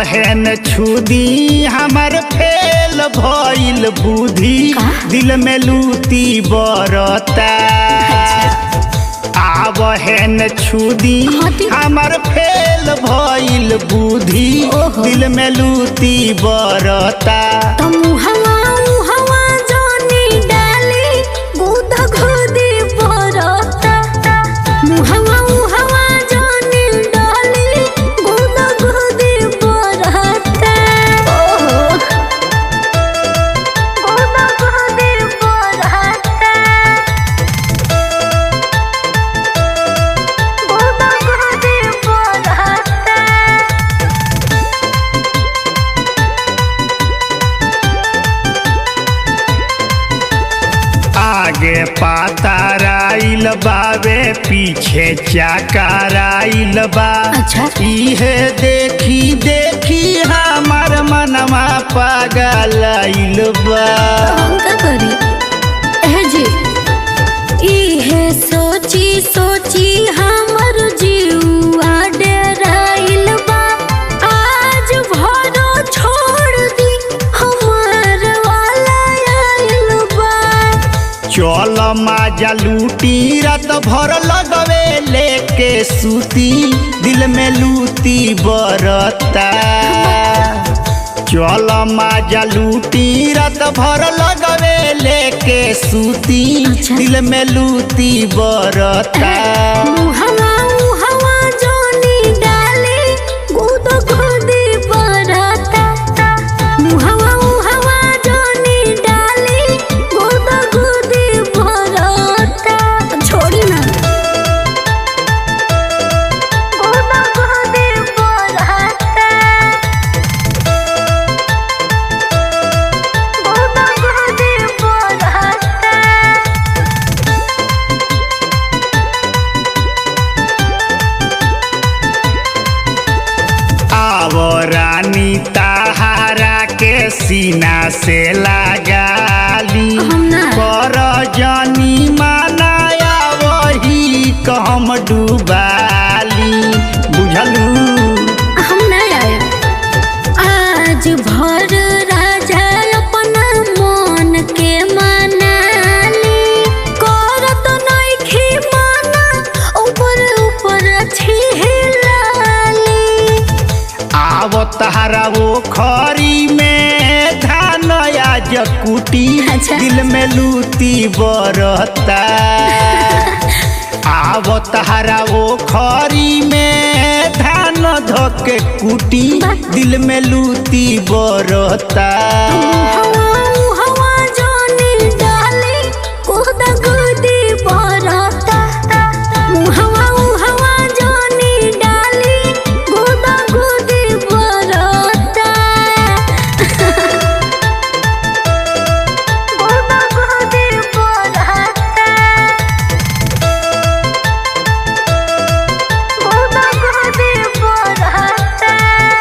आवहन छुदी हमर फेल भइल बुद्धि दिल में लूती बरता आवहन छुदी हटी। हमर फेल भइल बुद्धि ओहो। दिल में लूती बरता त मुहवा मुहवा जानी डाली गुदा खुदी परता मुहवा मुहवा जानी डाली गुदा खुदी परता ओहो गुदा खुदी परता गुदा खुदी परता आगे पाताराइल बावे पीछे चाकराइल बा अच्छा। इहे देखी देखी हमार मनवा पागलाइल बा हम का करी एह जी इहे सोची सोची हमर जीवा डेराइल बा आज भरो छोड़ दी हमार वाला आइल बा चल माजा लूटी रात भर लगवे लेके सूती दिल में लूती बरता चल माजा लूटी रात भर लगवे लेके सूती अच्छा। दिल में लूती बरता मुहवा मुहवा जानी डाली गुद खुदी परता मुहवा मुहवा जानी डाली गुद खुदी परता छोड़ी ना गुद खुदी परता गुद खुदी परता आव रानी ताहारा के सीना से लगाली हम ना। कर जानी मानाया वही कहम डूबाली बुझलू हम नहीं आए आज भर राजा अपना मन के मनाली करत नइखी माना ऊपर ऊपर छिलाली आव तहारा वो खरी में धान आज कुटी अच्छा। दिल में लूती बरता आव तहारा वो खरी में धान धके कुटी बा। दिल में लूती बरता हवा हवा जानी डाली कोदा गुदी बरता हवा हवा जानी डाली कोदा गुदी बरता कोदा गुदी बरता कोदा गुदी बरता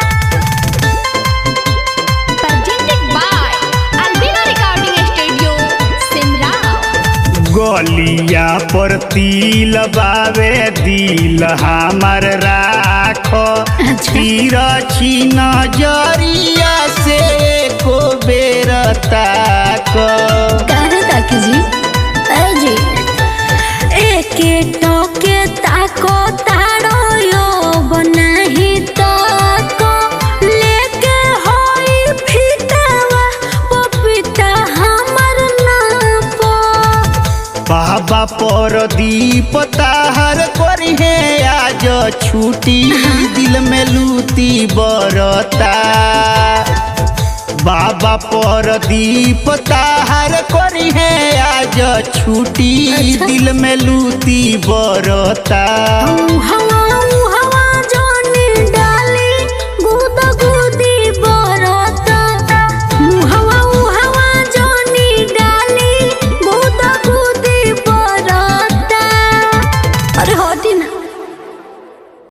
presented by Albina Recording Studio, Simrao. गलिया पर तिल बावे दिल हमर राख तीर छी नजरिया से को बेर ताक काहे ताकी जी अरे जी एके टोके ताको तारो यो बनाही ताको लेके होई फितावा पपीता हमर नापो बाबा पर दीप ताहर करिहे आज छुटी दिल में लूती बरता बाबा पर दीप ताहर करिहे आज छुटी अच्छा। दिल में लूती बरता हवा